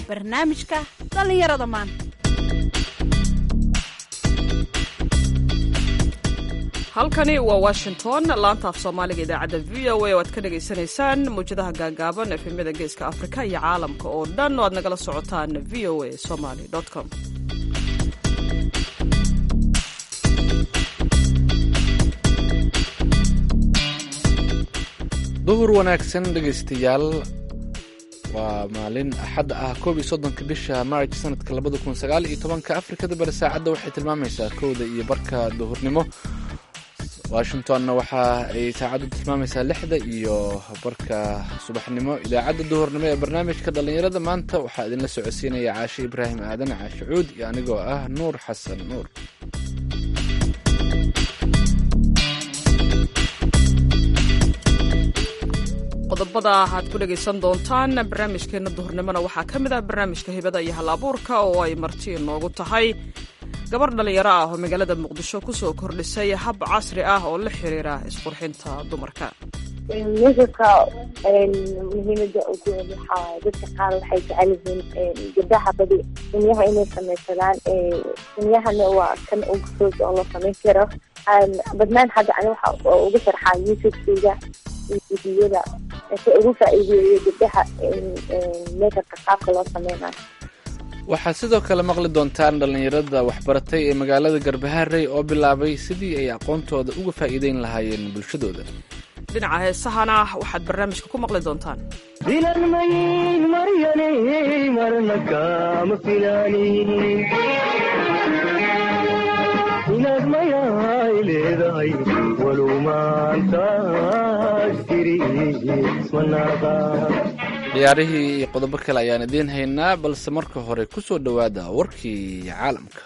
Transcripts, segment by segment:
barnaamijka dhallinyarada maanta halkani waa washington laanta af soomaaliga idaacadda v o a oo aad ka dhagaysanaysaan mawjadaha gaagaaban efemyada geeska afrika iyo caalamka oo dhan oo aad nagala socotaan v o a somaly com duhur wanaagsan dhegaystayaal waa maalin axad ah koob iyo soddonka bisha maarj sanadka labada kun sagaal iyo tobanka afrikada bari saacadda waxay tilmaamaysaa kowda iyo barka duhurnimo washingtonna waxa ay saacaddu tilmaamaysaa lixda iyo barka subaxnimo idaacadda duhurnimo ee barnaamijka dhallinyarada maanta waxaa idinla socodsiinaya caashe ibraahim aadan caashe cuud iyo anigoo ah nuur xasan nuur qodobada aad ku dhegaysan doontaan barnaamijkeenna duhurnimona waxaa ka mid ah barnaamijka hibada iyo hal abuurka oo ay marti inoogu tahay gabar dhallinyaro ah oo magaalada muqdisho kusoo kordhisay hab casri ah oo la xiriira isqurxinta dumarka midabka muhiimada ugu weyn waxaa dadka qaar waxay jecel yihiin gabdaha badi dunyaha inay samaysadaan dunyahana waa kan ugu fog oo la samayn karo badnaan hadda ani waxa uga sharxaa youtube-kayga iyo videoyada si ugu faa'iideeyo gabdaha makabka qaabka loo sameynayo waxaad sidoo kale maqli doontaan dhallinyarada waxbaratay ee magaalada garbaharey oo bilaabay sidii ay aqoontooda uga faa'iideyn lahaayeen bulshadooda dhinaca heesahana waxaad barnaamijka ku maqli doontaan filanmayin maryane marna kama filaanin inaad mayaay leedahay walow maantaas tiri ismanaaqa ciyaarihii iyo qodobo kale ayaan idiin haynaa balse marka hore ku soo dhowaada warkii caalamka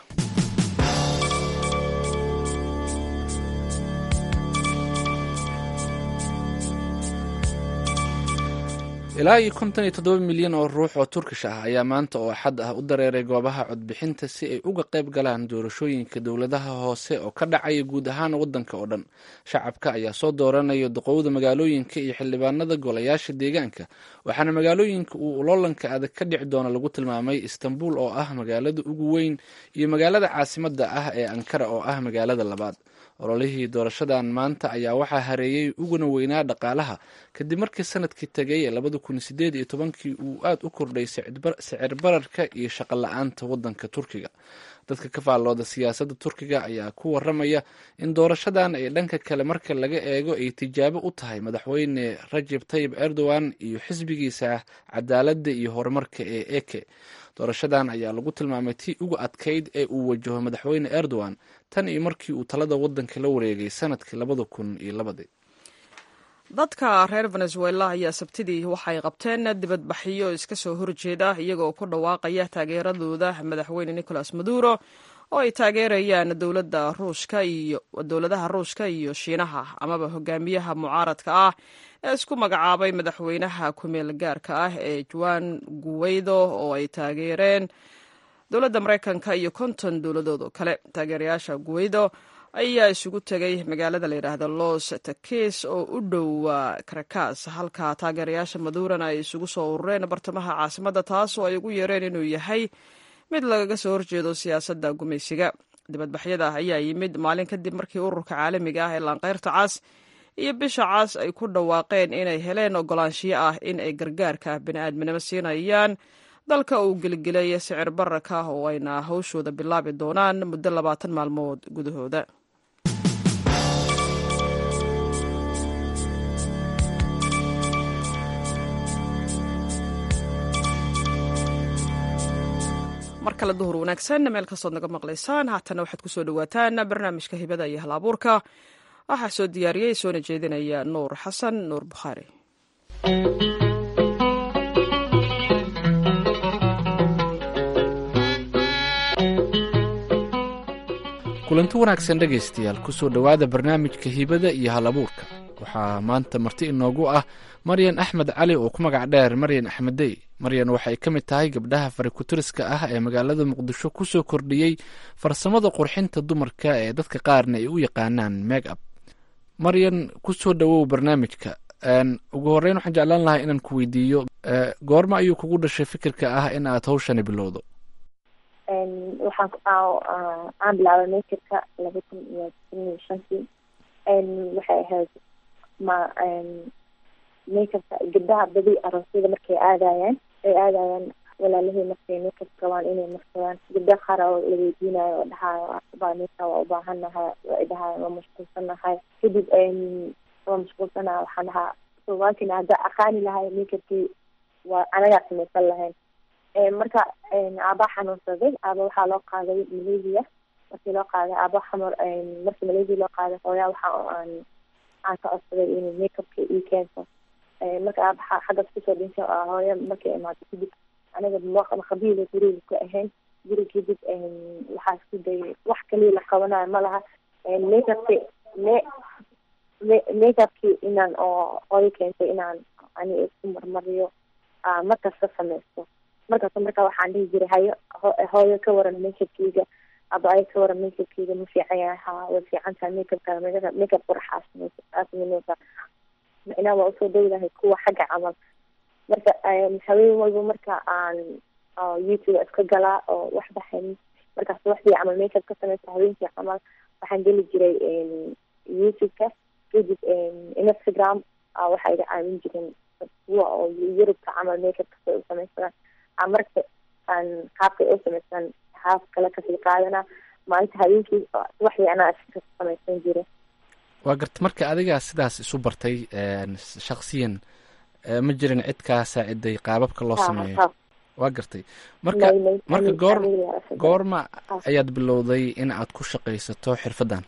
ilaa iyo konton iyo toddoba milyan oo ruux oo turkish ah ayaa maanta oo axad ah u dareeray goobaha codbixinta si ay uga qayb galaan doorashooyinka dowladaha hoose oo ka dhacaya guud ahaan waddanka oo dhan shacabka ayaa soo dooranaya duqowda magaalooyinka iyo xildhibaanada golayaasha deegaanka waxaana magaalooyinka uu uloolanka adag ka dhici doona lagu tilmaamay istanbul oo ah magaalada ugu weyn iyo magaalada caasimadda ah ee ankara oo ah magaalada labaad ololihii doorashadan maanta ayaa waxaa hareeyey uguna weynaa dhaqaalaha kadib markii sanadkii tegay ee labada kun sideed iyo tobankii uu aad u kordhay sicir bararka iyo shaqo la-aanta waddanka turkiga dadka ka faallooda siyaasadda turkiga ayaa ku waramaya in doorashadan ay dhanka kale marka laga eego ay tijaabo u tahay madaxweyne rajeb tayib erdogan iyo xisbigiisa cadaaladda iyo horumarka ee eke doorashadan ayaa lagu tilmaamay tii uga adkayd ee uu wajaho madaxweyne erdogan tan iyo markii uu talada waddanka la wareegay sanadkii labada kun iyo labadii dadka reer venezuela ayaa sabtidii waxay qabteen dibadbaxyo iska soo horjeeda iyagoo ku dhawaaqaya taageeradooda madaxweyne nicolas maduro oo ay taageerayaan dowladda ruushka iyo dowladaha ruushka iyo shiinaha amaba hogaamiyaha mucaaradka ah ee isku magacaabay madaxweynaha kumeel gaarka ah ee juan guweydo oo ay taageereen dowladda maraykanka iyo konton dowladood oo kale taageerayaasha guweydo ayaa isugu tegay magaalada la yidhaahda los takis oo u dhow karakas halka taageerayaasha maduurana ay isugu soo urureen bartamaha caasimadda taas oo ay ugu yeereen inuu yahay mid lagaga soo horjeedo siyaasadda gumaysiga dibadbaxyada ayaa yimid maalin kadib markii ururka caalamiga ah ee laanqeyrta cas iyo bisha cas ay ku dhawaaqeen inay heleen ogolaanshiyo ah in ay gargaarka bini'aadminimo siinayaan dalka uu gelgelay sicir bararka oo ayna hawshooda bilaabi doonaan muddo labaatan maalmood gudahooda mar kale duhur wanaagsan meel kastood naga maqlaysaan haatana waxaad kusoo dhawaataan barnaamijka hibada iyo hal abuurka waxaa soo diyaariyey soona jeedinaya nuur xasan nuur bukhaari kulanti wanaagsan dhegaystayaal kusoo dhowaada barnaamijka hibada iyo hal abuurka waxaa maanta marti inoogu ah maryan axmed cali oo ku magac dheer maryan axmeddey maryan waxay ka mid tahay gabdhaha farikutiriska ah ee magaalada muqdisho kusoo kordhiyey farsamada qurxinta dumarka ee dadka qaarna ay u yaqaanaan meeg ab maryan kusoo dhowow barnaamijka ugu horeyn waxaan jeclaan lahaa inaan ku weydiiyo goorma ayuu kugu dhashay fikirka ah in aad hawshani bilowdo waxaan aan bilaabay makirka laba kun iyo kun iyo shantii waxay ahayd ma makerka gabdaha badi aroosyada markay aadayaan ay aadayaan walaalahii markay makeup rabaan inay marsadaan gabda qaar oo la weydiinayo oo dhahayo baa ninka waa ubaahanahay waa dhahayo waa mashquulsanahay kadib waa mashquulsanaha waxaan dhahaa soomaalkina hadda aqaani lahay makerkii waa anagaa samaysan lahayn marka aabaa xanuunsaday aaba waxaa loo qaaday malaysia markii loo qaaday aaba xamar markii malaysia loo qaaday hooyaa waxa aan aan ka codsaday inuu makeupka ii keento marka aaba xaggas kusoo dhintay hooya markay imaato kadib aniga maqabiila guriga ku ahayn guri kadib waxaa isku dayay wax kaliya la qabanayo ma laha makeupki me makeupkii inaan oo hooyo keentay inaan ani isku marmariyo markasta samaysto markasta marka waxaan dhihi jiray hayo hooyo ka waran makeupkeyga aba ay ka waran makeupkeyga ma fiican yahay ha way fiican tahay makeupka makeup quraxaa samaysa macnaa waa usoo dawlahay kuwa xagga camal marka haween walba marka aan youtube iska galaa oo wax baxayn markaas waxdii camal makeup ka samaysa haweenkii camal waxaan geli jiray youtube-ka kadib instagram waxay iga caawin jireen kuwa oo yurubka camal makeupka say u samaysadaan marka aan qaabkay u samaysan haaf kale kasii qaadana maalinta habeenkii waxdii anaa iska samaysan jira waa garta marka adigaa sidaas isu bartay shaksiyan ma jirin cid kaa saaciday qaababka loo sameeyo waa gartay marka marka goor goorma ayaad bilowday in aad ku shaqaysato xirfaddan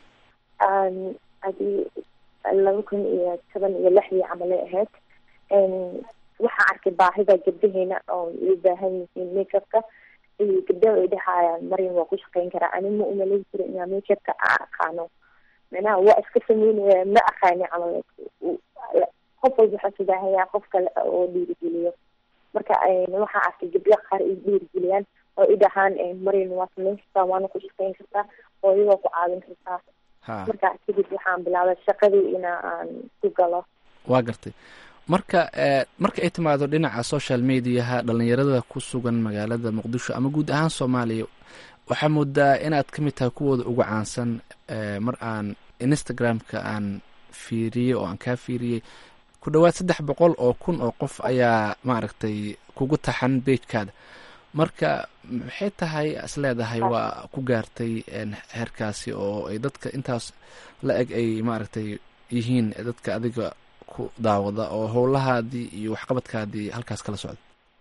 adi laba kun iyo toban iyo lixdii camalay ahayd waxaan arkay baahida gabdaheena oo ay baahan yihiin makeupka iyo gabdaha ay dhahayaan maryam waa ku shaqeyn karaa ani ma umalayn jiro inaa makeupka aan aqaano macnaha waa iska sameynaya ma aqaani camal qof walba waxaa subaahayaa qof kale oo dhiirigeliyo marka waxaa arkay gabdho qaar ay dhiirigeliyaan oo i dhahaan maryam waa samayn kartaa waana ku shaqeyn kartaa oo iyagoo ku caawin kartaa marka kadib waxaan bilaabay shaqadii ina aan ku galo waa gartay marka marka ay timaado dhinaca social mediaha dhalinyarada ku sugan magaalada muqdisho ama guud ahaan soomaaliya waxaa moodaa inaad ka mid tahay kuwooda ugu caansan mar aan instagram-ka aan fiiriyey oo aan kaa fiiriyey ku dhowaad saddex boqol oo kun oo qof ayaa maaragtay kugu taxan beijkaada marka maxay tahay is leedahay waa ku gaartay heerkaasi oo ay dadka intaas la eg ay maaragtay yihiin dadka adiga ku daawada oo howlahaadii iyo waxqabadkaadii halkaas kala socda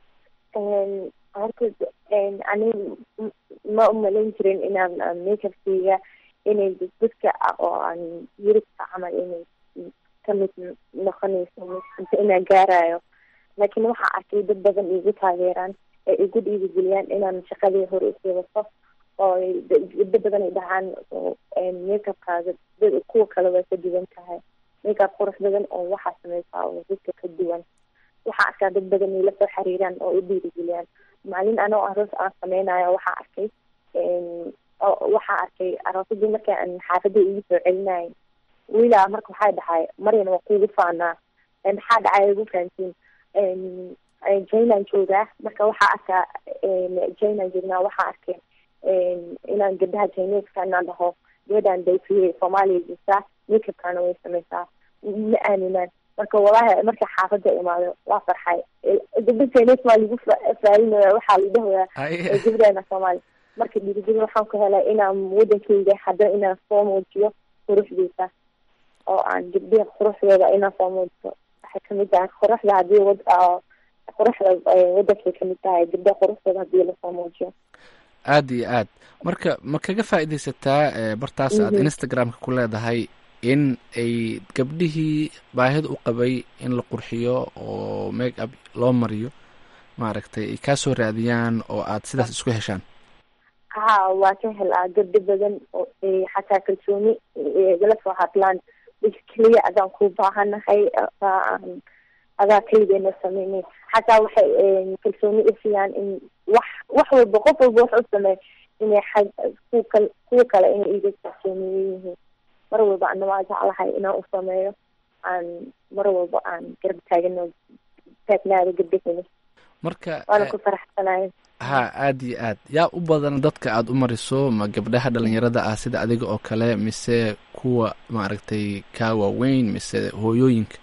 horta ani ma umalayn jirin inaan makeupkeyga inay dadka oo aan yurubka camal inay kamid noqonayso mise inaan gaarayo laakiin waxaa arkay dad badan igu taageeraan ee igu dhiirigeliyaan inaan shaqadii hore usii wato oo gabdo badan ay dhahaan makeupkaaga kuwa kale way ka duwan tahay makeup qurux badan oo waxaa sameysaa oo dadka ka duwan waxaa arkaa dad badan ay lasoo xiriiraan oo i dhiirigeliyaan maalin anoo aroos aan sameynayo waxaa arkay waxaa arkay aroosadii marka aan xaafada igu soo celinayay wiilaa marka waxay dhahay maryan waa kuugu faanaa maxaa dhacay igu fahantiin jainaan joogaa marka waxaa arkaa jainaan joognaa waxaa arkay inaan gabdaha jaineska inaan dhaho gabadhaan dayfiye soomaaliya jirtaa makeupkana way sameysaa ma aaminaan marka walahi marka xaafada imaado waa farxay gabda jainesk maa lagu faarinaya waxaa la dhahoyaa gabdheena soomaaliya marka dhiirigelin waxaan ku helay inaan wadankeyga hadda inaan soo muujiyo quruxdiisa oo aan gabdhiha quruxdooda inaan soo muujiyo waxay kamid tahay quruxda hadii wad quruxda wadankay kamid tahay gabdhaha quruxdooda hadii lasoo muujiyo aada iyo aad marka ma kaga faa'iidaysataa bartaas aad instagram-ka ku leedahay in ay gabdhihii baahida u qabay in la qurxiyo oo make up loo mariyo maaragtay ay kaa soo raadiyaan oo aad sidaas isku heshaan ha waa ka helaa gabdho badan oo xataa kalsooni igala soo hadlaan keliya adaan ku baahanahay adaa keligeena sameynay xataa waxay kalsooni usiyaan in wax wax walba qof walba wax u sameey inay xag kuwa kuwa kale inay iga kalsooniye yihiin mar walba ana waa jeclahay inaan u sameeyo aan mar walba aan garab taagano taagnaado gabdhahena marka waana eh, ku faraxsanahay ha aada iyo aad yaa u badan dadka aada u mariso ma gabdhaha dhalinyarada ah sida adiga oo kale mise kuwa maaragtay kaa waaweyn mise hooyooyinka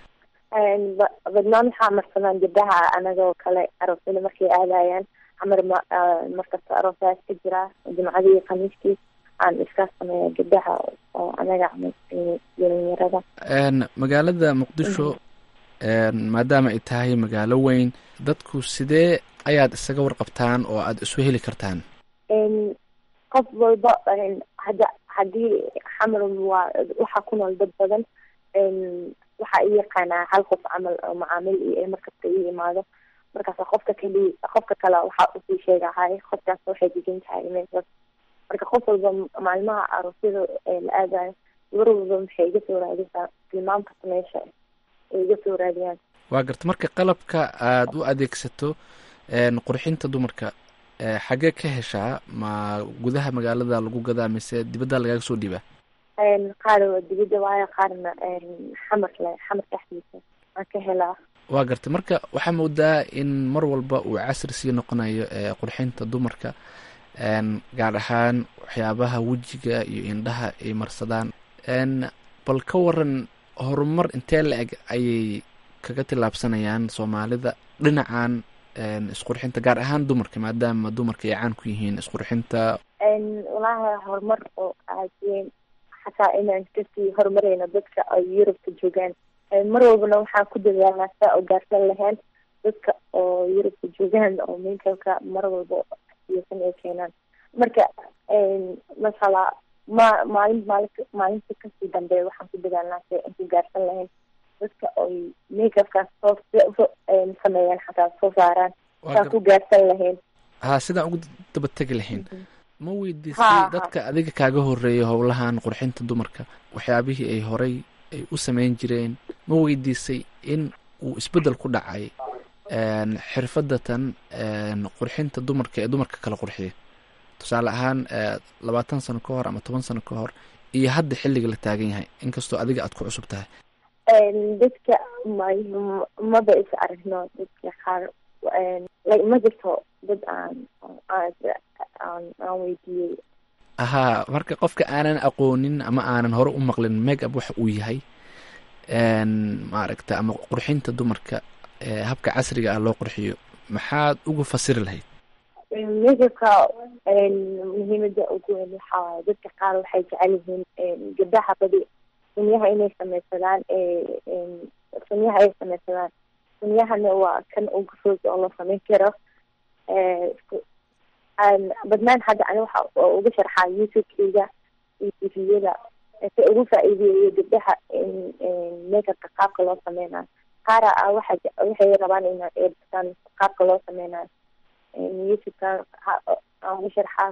Een, ba- badnaan waxaa marsadaan gabdhaha anagoo kale aroosyada markay aadayaan camar ma ah, markasta aroosaas ka jira jimcadii iyo khamiiskii aan iska sameeya gabdhaha oo anaga camal eh, dhalinyarada Een, magaalada muqdisho een, maadaama ay tahay magaalo weyn dadku sidee ayaad isaga warqabtaan oo aada isu heli kartaan Een, qof walba een, hadda haddii xamar waa waxaa ku nool dad badan een, waxaa i yaqaanaa hal qof camal oo macaamil iyo ee markasta ii imaado markaas qofka kali qofka kale waxaa usii sheegahay qofkaas waxay degan tahay meeshaas marka qof walba maalmaha aroosyada ee la aadayo gabar walba maxay iga soo raadisaa tilmaamkasta meesha ay iga soo raadiyaan waa garta marka qalabka aada u adeegsato een, qurxinta dumarka ee, xagee ka heshaa ma gudaha magaalada lagu gadaa mise dibadda lagaga soo dhiibaa Een, qaar waa dibadda waayo qaarna een, xamarle xamar dhexdiisa waan ka helaa waa garta marka waxaa moodaa in mar walba uu casri sii noqonayo ee qurxinta dumarka een, gaar ahaan waxyaabaha wejiga iyo indhaha ay marsadaan een, bal ka waran horumar intee la eg ayay kaga tillaabsanayaan soomaalida dhinacan een, isqurxinta gaar ahaan dumarka maadaama dumarka ay caan ku yihiin isqurxinta Een, walahi horumar oo aad weyn xataa inaan kasii horumareyno dadka ay yurubka joogaan Een, mar walbana waxaan ku dadaalnaa saa oo gaarsan lahayn dadka oo yurubka joogaan oo makeupka mar walba siyasan ay keenaan marka een, masala ma maalin maalin maalinta kasii dambe waxaan ku dadaalnaa si aan ku gaarsan lahayn dadka ay makeupkaas soo soo een, sameeyaan xataa soo saaraan Waa saan gar- ku gaarsan lahayn ha sidaan ugu daba tegi lahayn ma Ha, weydiisay ha. dadka adiga kaaga horeeyay howlahan qurxinta dumarka waxyaabihii ay horay ay u sameyn jireen ma weydiisay in uu isbeddel ku dhacay een, xirfadatan een, qurxinta dumarka ee dumarka kala qurxiya tusaale ahaan ee, labaatan sano ka hor ama toban sano ka hor iyo hadda xilliga la taagan yahay inkastoo adiga aad ku cusub tahay Een, dadka ma maba is aragno dadka qaar een, like ma jirto dad aan aan aan aan weydiiyey ahaa marka qofka aanan aqoonin ama aanan hore u maqlin make up waxa uu yahay een, maaragta ama qurxinta dumarka ee habka casriga ah loo qurxiyo maxaad uga fasiri lahayd makeupka muhiimada ugu weyn waxaa waaye dadka qaar waxay jecel yihiin een, gabdhaha badi sunyaha inay sameysadaan ee, een, sunyaha ay sameysadaan sunyahana waa kan ugu fudud oo la sameyn karo Ee, isku- aan- badnaan hadda ani waxa oo uga sharxaa youtube-kayga iyo tviyada si ugu faa'iideeyo gabdhaha in in makeupka qaabka loo sameynayo qaara ah waxa je- waxay rabaan inay eebtaan qaabka loo sameynayo Een, youtube-ka ha- aan uga sharxaa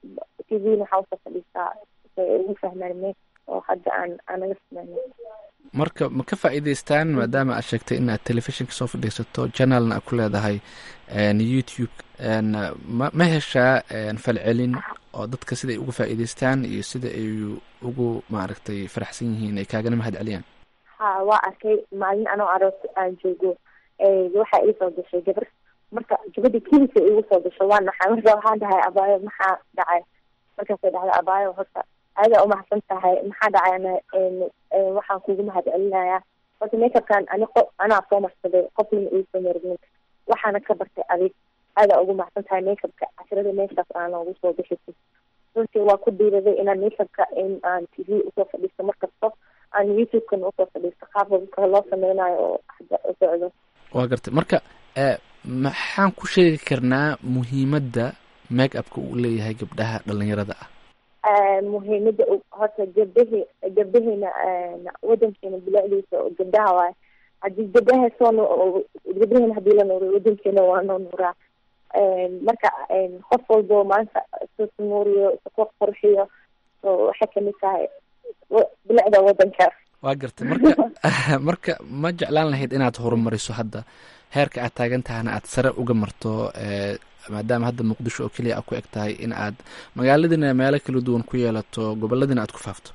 tvna waxaa usoo fadhiistaa si ay ugu fahmaan make oo hadda aan anaga sameyno marka ma ka faa'iidaystaan maadaama aad sheegtay in aad telefishinka soo fadhiisato channelna aad ku leedahay een, youtube een, ma ma heshaa een, falcelin oo dadka sida ay uga faa'iidaystaan iyo sida ay ugu maaragtay faraxsan yihiin ay kaagana mahad celiyaan ha waa arkay maalin anoo aroos aan joogo ee, waxaa iisoo gashay gabar marka gabadha kelisa igu soo gasho waa naxay marka waxaan dhahay abaayo maxaa dhacay markaasay dhahday abaayo horta aadaa umahadsan tahay maxaa dhacay ana een, een, waxaan kugu mahad celinayaa horta makeupkan ani qo anaa soo marsaday qofna iisoo margin waxaana ka bartay adig aadaa ugu mahadsan tahay makeupka casrada meeshaas aa noogu soo gashatay runtii waa ku dhiiraday inaan makeupka in aan tv usoo fadhiisto markasta aan youtube-kan usoo fadhiisto qaabka loo sameynayo oo hadda u socdo waa gartay marka ee, maxaan ku sheegi karnaa muhiimadda make upka uu leeyahay gabdhaha dhalinyarada ah Ee, muhiimada u- horta gabdhahi gabdhaheena een, wadankeena bilicdiisa oo gabdhaha waay haddii gabdhaha soo nu- gabdhaheena hadii la nuuriyo wadankeena waa noo nuuraa Een, marka een, qof walbo maanta isu nuuriyo isu qurxiyo oo waxay kamid tahay wa- bilicda wadanka waa gartay marka marka ma jeclaan lahayd inaad horumariso hadda heerka aad taagan tahana aad sare uga marto ee, maadaama hadda muqdisho oo keliya aad ku eg tahay in aad magaaladina meelo kala duwan ku yeelato gobolladina aad ku faafto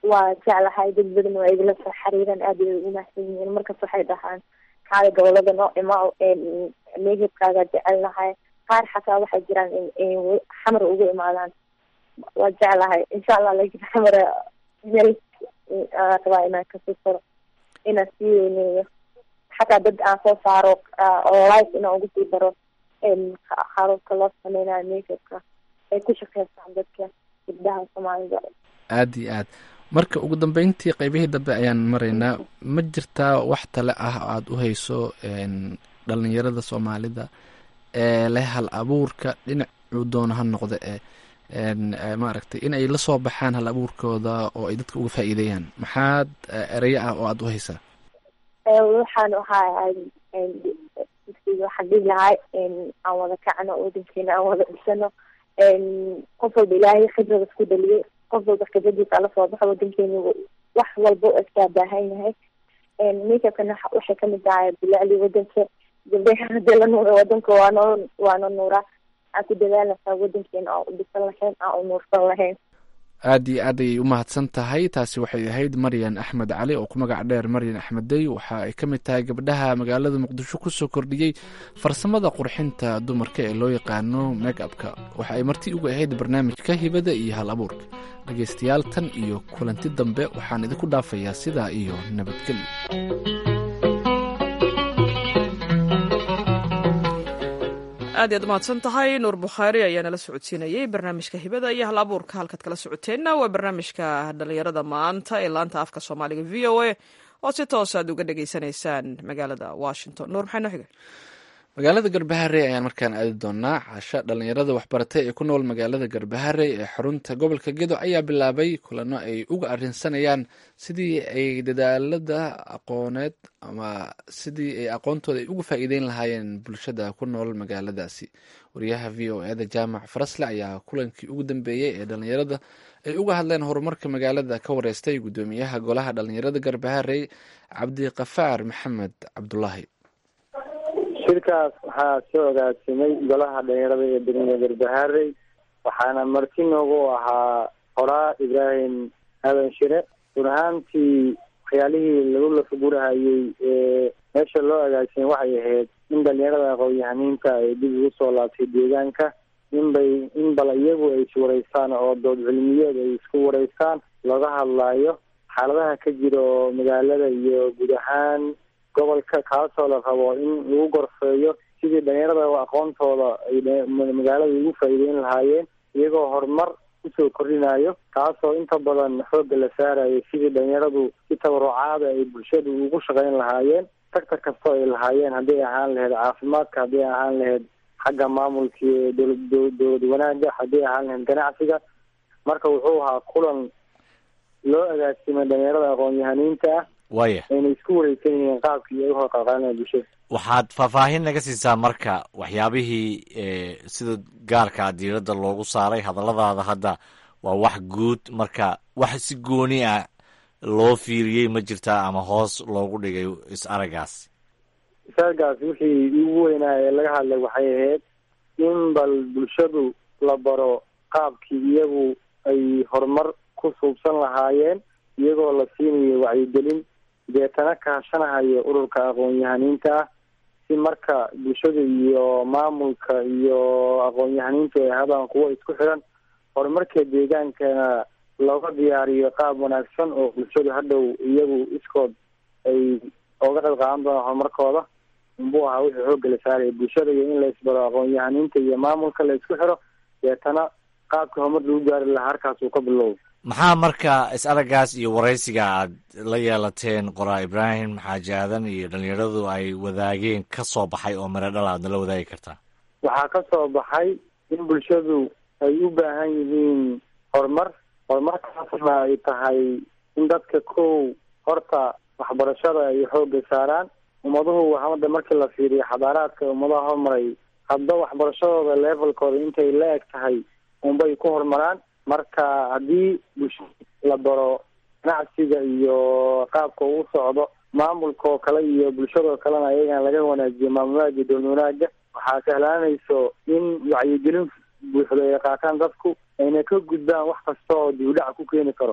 waa jeclahay dad badan waa igala soo xiriiraan aad ay ugu mahadsan yihiin markas waxay dhahaan kaale gobolada noo ima meehibkaaga jecelnahay qaar xataa waxay jiraan in xamar ugu imaadaan waa jeclahay insha allah lakin xamar meel rabaa inaan kasii furo inaan sii weyneeyo xataa dad aan soo saaro oo life inaan ugu sii daro qaarabka loo sameynayo meehibka ay ku shaqeystaan dadka gabdaha soomaalida aada iyo aad marka ugu dambeyntii qeybihii dambe ayaan maraynaa ma jirtaa wax tale ah oo aada u hayso dhalinyarada soomaalida ee leh hal abuurka dhinacuu doono ha noqda ee maaragtay in ay la soo baxaan hal abuurkooda oo ay dadka uga faa'iideeyaan maxaad ereyo ah oo aada u haysaa waxaan ahaa waxaan dhihi lahay aan wada kacno wadankeena aan wada dhisano qof walba ilaahay khibrada isku dhaliyay qof walba khibradiisa ala soo baxo wadankeena wax walba oo iskaa baahan yahay makeupkana waxay kamid tahay bilacli wadanka gabdhaha hadii la nuura wadanka waanoo waana nuura aan ku dadaalaysaa wadankeena aan u dhisan lahayn aan u nuursan lahayn aada iyo aad ayay u mahadsan tahay taasi waxay ahayd maryan axmed cali oo ku magac dheer maryan axmeddey waxa ay ka mid tahay gabdhaha magaalada muqdisho kusoo kordhiyey farsamada qurxinta dumarka ee loo yaqaano make upka waxa ay marti uga ahayd barnaamijka hibada iyo hal abuurka dhegaystayaal tan iyo kulanti dambe waxaan idinku dhaafayaa sidaa iyo nabadgelyo aad iyaad umahadsan tahay nuur bukhaari ayaa nala socodsiinayey barnaamijka hibada iyo hal abuurka halkaad kala socoteenna waa barnaamijka dhalinyarada maanta ee laanta afka soomaaliga v o a oo si toos aad uga dhagaysanaysaan magaalada washington nuur maxay noo xigay magaalada garbahare ayaan markaan aadi doonaa casho dhalinyarada waxbaratay ee ku nool magaalada garbahare ee xarunta gobolka gedo ayaa bilaabay kulano ay uga arinsanayaan sidii ay dadaalada aqooneed ama sidii ay aqoontooda ay uga faa'iideyn lahaayeen bulshada ku nool magaaladaasi wariyaha v o eda jaamac farasle ayaa kulankii ugu dambeeyey ee dhalinyarada ay uga hadleen horumarka magaalada ka wareystay guddoomiyaha golaha dhalinyarada garbahare cabdiqafaar maxamed cabdulaahi shirkaas waxaa soo ogaasimay golaha dhalinyarada ee degmada garbaharey waxaana marti noogu ahaa qoraa ibraahim aadan shire run ahaantii waxyaalihii lagu lafagurahayey ee meesha loo agaasimay waxay ahayd in dhalinyarada aqoon-yahaniinta ay dib ugu soo laabtay deegaanka inbay in bal iyagu ay is wareystaan oo dood cilmiyeed ay isku wareystaan looga hadlaayo xaaladaha ka jira oo magaalada iyo guud ahaan gobolka kaasoo la rabo in lagu gorfeeyo sidii dhalinyarada aqoontooda ay magaalada ugu faa'iideyn lahaayeen iyagoo horumar usoo kordhinayo kaasoo inta badan xoogga la saarayo sidii dhalinyaradu si tabarucaada ay bulshadu ugu shaqeyn lahaayeen sector kastoo ay lahaayeen hadday ahaan lahayd caafimaadka hadday ahaan lahayd xagga maamulka dowlad dowlad wanaagga hadday ahaan lahayd ganacsiga marka wuxuu ahaa kulan loo agaasimay dhalinyarada aqoon-yahaniinta ah waya ayna isku wareysan yihiin qaabkii ay uhor qalqaalinaya bulshada waxaad faahfaahin naga siisaa marka waxyaabihii sida gaarkaa diiradda loogu saaray hadalladaada hadda waa wax guud marka wax si gooni ah loo fiiriyey ma jirtaa ama hoos loogu dhigay is aragaas is-aragaas wixii ugu weynaa ee laga hadlay waxay ahayd in bal bulshadu la baro qaabkii iyagu ay horumar ku suubsan lahaayeen iyagoo la siinayo wacyigelin deetana kaashanahayo ururka aqoon-yahaniinta ah si marka bulshada iyo maamulka iyo aqoon-yahaniintu ay hadaan kuwo isku xiran horumarka deegaankana looga diyaariyo qaab wanaagsan oo bulshadu hadhow iyagu iskood ay oga qayb qaadan doonaan horumarkooda unbuu ahaa wixii xoogga la saaraya bulshada iyo in la isbaro aqoon-yahaniinta iyo maamulka la isku xiro deetana qaabka horumar lagu gaari lahaa halkaas uu ka bilowda maxaa marka is aragaas iyo waraysiga aad la yeelateen qoraa ibraahim xaaji aadan iyo dhalinyaradu ay wadaageen ka soo baxay oo mare dhal aadna la wadaagi kartaa waxaa ka soo baxay in bulshadu ay u baahan yihiin horumar horumarkaasna ay tahay in dadka kow horta waxbarashada ay xoogga saaraan ummaduhu hadda markii la fiiriyo xadaaraadka ummadaha horumaray hadba waxbarashadooda levelkooda intay la eg tahay unbay ku horumaraan marka haddii bulshada la baro ganacsiga iyo qaabka uu socdo maamulkaoo kale iyo bulshadoo kalena ayagana laga wanaajiyo maamulaada dowlad wanaaga waxaa sahlaanayso in wacyigelin buuxda ay qaataan dadku ayna ka gudbaan wax kasta oo dibudhac ku keeni karo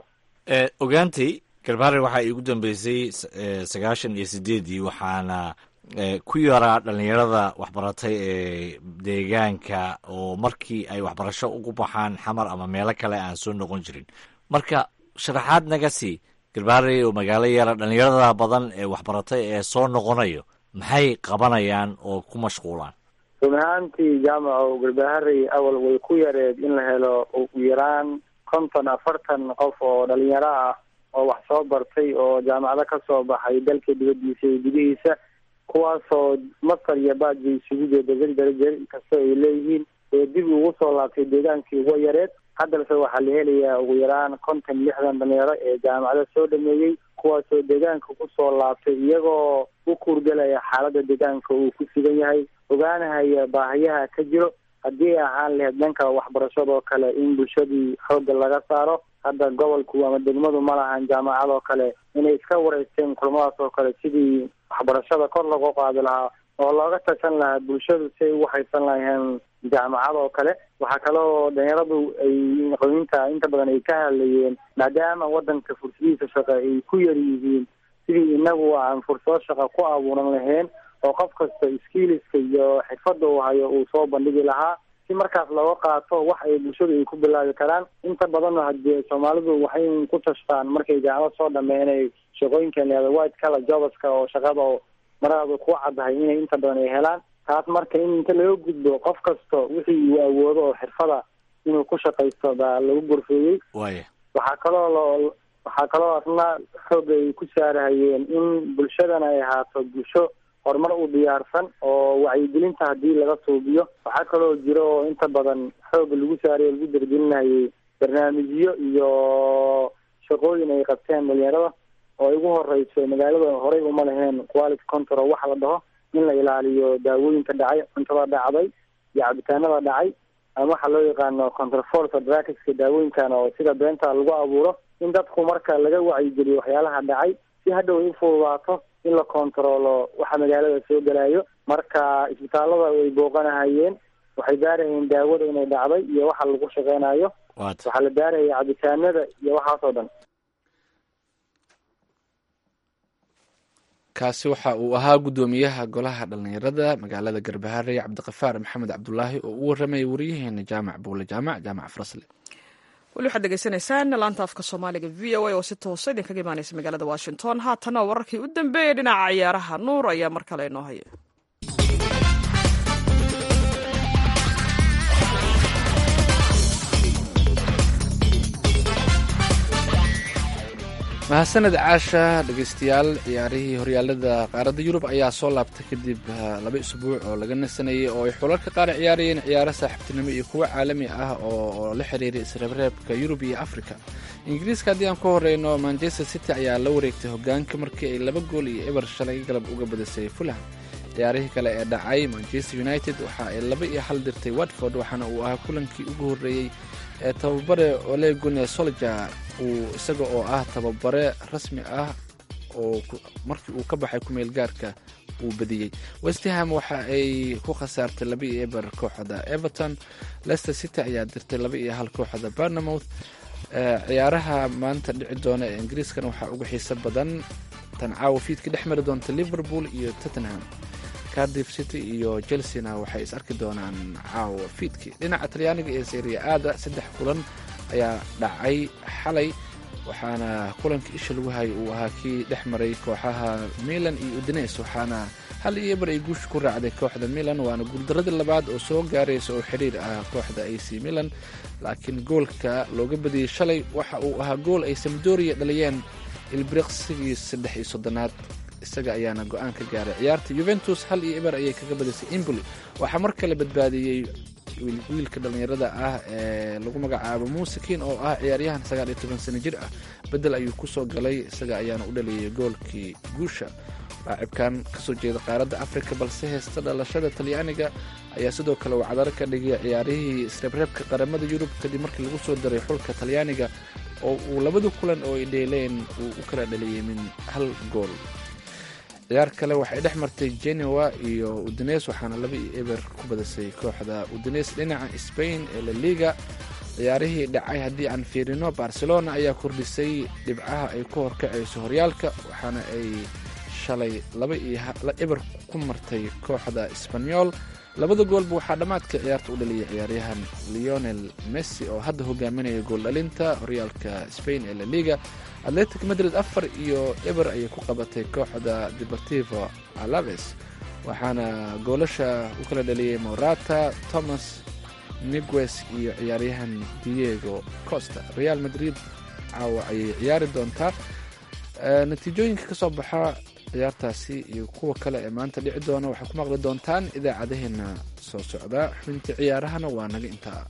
ogaantay garbaare waxaa iigu dambeysay sagaashan iyo sideedii waxaana ku yaraa dhalinyarada waxbaratay ee deegaanka oo markii ay waxbarasho ugu baxaan xamar ama meelo kale aan soo noqon jirin marka sharaxaad naga sii garbaare oo magaalo yara dhalinyarada badan ee waxbaratay ee soo noqonayo maxay qabanayaan oo ku mashquulaan run ahaantii jaamaco garbaharey awal way ku yareed in la helo ugu yaraan konton afartan qof oo dhalinyaro ah oo wax soo bartay oo jaamacado ka soo baxay dalka dibadiisa iyo gudihiisa kuwaasoo masar iyo baadba isugu jeeda dardaraje kasta ay leeyihiin ee dib ugu soo laabtay deegaankii uga yareed haddase waxaa la helayaa ugu yaraan konton lixdan dhalinyaro ee jaamacada soo dhameeyey kuwaasoo deegaanka kusoo laabtay iyagoo u kuurgalaya xaaladda deegaanka uu ku sugan yahay ogaanahaya baahiyaha ka jiro haddii ahaan lahayd dhanka waxbarashadoo kale in bulshadii xoogga laga saaro hadda gobolku ama degmadu ma lahan jaamacadoo kale inay iska wareysteen kulamadaas oo kale sidii waxbarashada kor loogu qaadi lahaa oo looga tashan lahaa bulshadu si ay ugu haysan lahayeen jaamacad oo kale waxaa kaloo dhalinyaradu ay aqoonyiinta inta badan ay ka hadlayeen maadaama wadanka fursadihiisa shaqo ay ku yar yihiin sidii inagu aan fursado shaqa ku abuuran lahayn oo qof kasta skiiliska iyo xirfadda uu hayo uu soo bandhigi lahaa si markaas looga qaato wax ay bulshadu ay ku bilaabi karaan inta badanna hadee soomaalidu waxay ku tashtaan markay jaamacad soo dhameyn inay shaqooyinkan lahada white color jobaska oo shaqada maradaadu ku caddahay inay inta badan ay helaan taas marka in inta laga gudbo qof kasto wixii uu awoodo oo xirfada inuu ku shaqaysto baa lagu gorfeeyey waya waxaa kaloo lo waxaa kaloo asna xooga ay ku saarahayeen in bulshadana ay ahaato bulsho horumar u diyaarsan oo wacyigelinta haddii laga suubiyo waxaa kaloo jiro oo inta badan xooga lagu saarayo lagu dargelinayay barnaamijyo iyo shaqooyin ay qabteen dhalinyarada oo ay ugu horeyso magaalada horey uma laheen quality control waxa la dhaho in la ilaaliyo daawooyinka dhacay cuntada dhacday iyo cabitaanada dhacay ama waxaa loo yaqaano controlforce druckska daawooyinkan oo sida beenta lagu abuuro in dadku marka laga wacyigeliyo waxyaalaha dhacay si hadhow ay ufududaato in la kontaroolo waxa magaalada soo gelayo marka isbitaalada way booqanahayeen waxay baarahayeen daawada inay dhacday iyo waxa lagu shaqeynayo waata waxaa la baaraya cabitaanada iyo waxaas oo dhan kaasi waxa uu ahaa guddoomiyaha golaha dhallinyarada magaalada garbaharey cabdiqafaar maxamed cabdulaahi oo u waramayay waryaheena jaamac buule jaamac jaamac farasle weli waxaad degeysanaysaan laanta afka soomaaliga v o a oo si toosa idinkaga imaaneysa magaalada washington haatana wararkii u dambeeyay dhinaca ciyaaraha nuur ayaa mar kale inoo haya mahadsaned caasha dhegeystayaal ciyaarihii horyaalada qaaradda yurub ayaa soo laabtay kadib laba isbuuc oo laga nasanayay oo ay xulalka qaar ciyaarayeen ciyaaro saaxiibtinimo iyo kuwo caalami ah oo la xiriiray isreebreebka yurub iyo africa ingiriiska haddii aan ku horeyno manchester city ayaa la wareegtay hogaanka markii ay laba gool iyo eber shalay galab uga badisay fulham ciyaarihii kale ee dhacay manchester united waxa ay laba iyo hal dirtay watford waxaana uu ahaa kulankii ugu horreeyey ee tababare olegune solja uu isaga oo ah tababare rasmi ah oo markii uu ka baxay kumeel gaarka uu badiyey westham waxa ay ku khasaartay laba iyo eber kooxda everton leicester city ayaa dirtay laba iyo hal kooxda barnamouth ciyaaraha maanta dhici doona ee ingiriiskana waxaa uga xiiso badan tan caawa fiidka dhex mari doonta liverpool iyo tottenham cardiff city iyo chelsena waxay is arki doonaan caawa fiidkii dhinaca talyaaniga ee seria aada saddex kulan ayaa dhacay xalay waxaana kulanka isha lagu hayay uu ahaa kii dhex maray kooxaha milan iyo udines waxaana hal iyo eber ay guusha ku raacday kooxda milan waana guuldaradii labaad oo soo gaaraysa oo xiriir ah kooxda ac milan laakiin goolka looga badiyey shalay waxa uu ahaa gool ay samdoria dhaliyeen ilbriqsigii saddex iyo soddonaad isaga ayaana go-aan ka gaaray ciyaarta yuventus hal iyo eber ayay kaga badisay imboli waxaa mar kale badbaadiyey wiilka dhallinyarada ah ee lagu magacaabo muusikin oo ah ciyaaryahan sagaal iyo toban sano jir ah bedel ayuu kusoo galay isaga ayaana u dhaliyay goolkii guusha laacibkan kasoo jeeda qaaradda afrika balse heesta dhalashada talyaaniga ayaa sidoo kale uu cadaro ka dhigay ciyaarihii isreebreebka qaramada yurub kadib markii lagu soo daray xulka talyaaniga oo uu labada kulan oo ay dheeleen uu u kala dhaliyay min hal gool ciyaar kale waxay dhex martay genoa iyo udines waxaana laba iyo eber ku badisay kooxda udines dhinaca spain ee la liga ciyaarihii dhacay haddii aan fiirino barcelona ayaa kordhisay dhibcaha ay ku horkacayso horyaalka waxaana ay shalay laba iyo eber ku martay kooxda sbanyol labada goolba waxaa dhammaadka ciyaarta u dhaliyay ciyaaryahan leonel messi oo hadda hogaaminaya gooldhalinta horyaalka spain ee laliga atletic madrid afar iyo eber ayay ku qabatay kooxda deportivo alaves waxaana goolasha u kala dhaliyay morata thomas migues iyo ciyaaryahan diego costa real madrid caawa ayay ciyaari doontaa natiijooyinka ka soo baxa ciyaartaasi iyo kuwa kale ee maanta dhici doona waxaa ku maqli doontaan idaacadaheena soo socda xubintii ciyaarahana waa naga intaa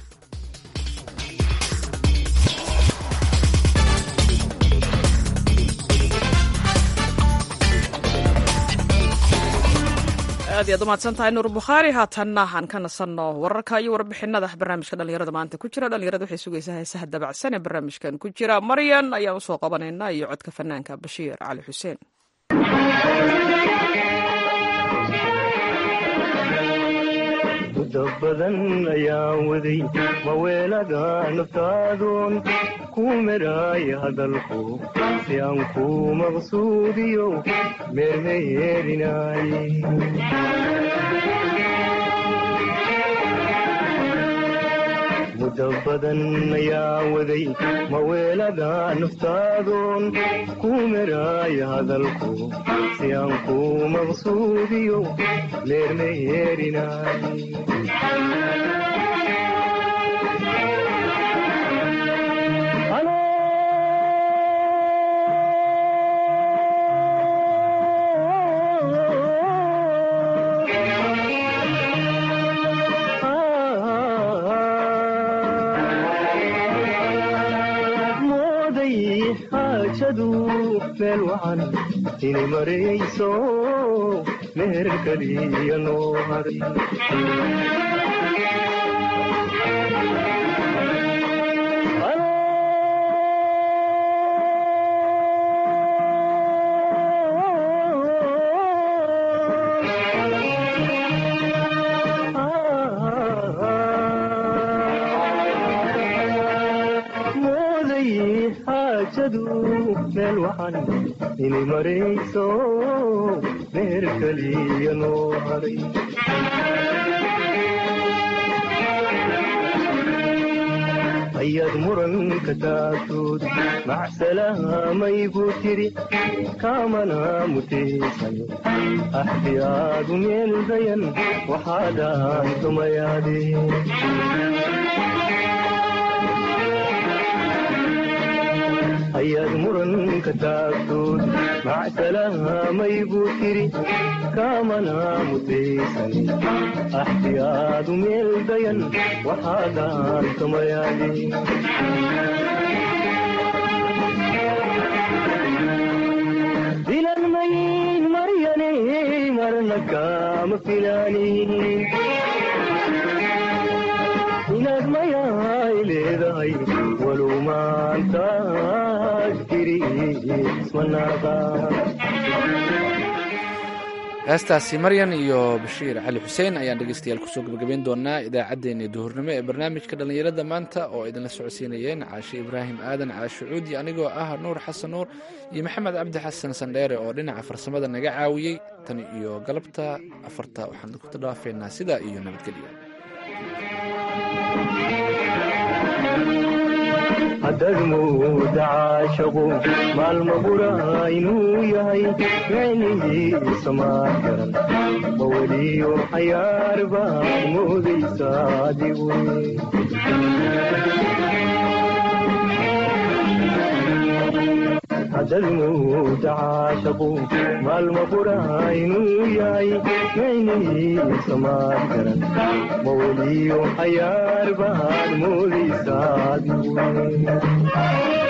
aad iyaad umahadsan tahay nuur bukhaari haatanna aan ka nasanno wararka iyo warbixinada barnaamijka dhalinyarada maanta ku jira dhalinyarada waxay sugaysaa heesaha dabacsan ee barnaamijkan ku jira maryan ayaan usoo qabanaynaa iyo codka fanaanka bashiir cali xuseen muddo badan ayaan waday maweelada naftaadoon ku meraaya hadalku si aan ku maqsuudiyo meermeyeerinaaye muddo badan ayaan waday maweelada naftaadoon ku meraaya hadalku si aan ku maqsuudiyo meermeyeerinaaye mooday xaajadu meel wacan inay marayso meher kaliya noo haray mooday xaajadu meel wacan inay marayso meher kaliya noo haray ayaad muranka taagtood macsalaamay buu tiri kaamana mutaysan axdiyaadu meel dayan waxaadaan tumayaadeen ayaad muranka taagtood macsalaamay buu tiri kaamana mutaysan axdiyaadu meel dayan waxaadaan tumayaadeen dilan mayin maryane marna kaama filaanin inaad mayaay leedahay walow maantaad tiri ismanaaqa heestaasi maryan iyo bashiir cali xuseen ayaan dhegeystayaal kusoo gabagabeyn doonaa idaacaddeenii duhurnimo ee barnaamijka dhallinyarada maanta oo idinla socodsiinayeen caashe ibraahim aadan caashe cuudi anigoo ah nuur xasan nuur iyo maxamed cabdi xasan sandheere oo dhinaca farsamada naga caawiyey tan iyo galabta afarta waxaan ku dhaafeynaa sidaa iyo nabadgelyo haddaad mooda caashaqu maalma bura inuu yahay micnihiisa maa garan maweliyo xayaar baad moodaysa adigu haddaad mooda caashaqu maalma bura inuu yahay micnihiisa maa garan maweliyo xayaar baad moodaysa adigu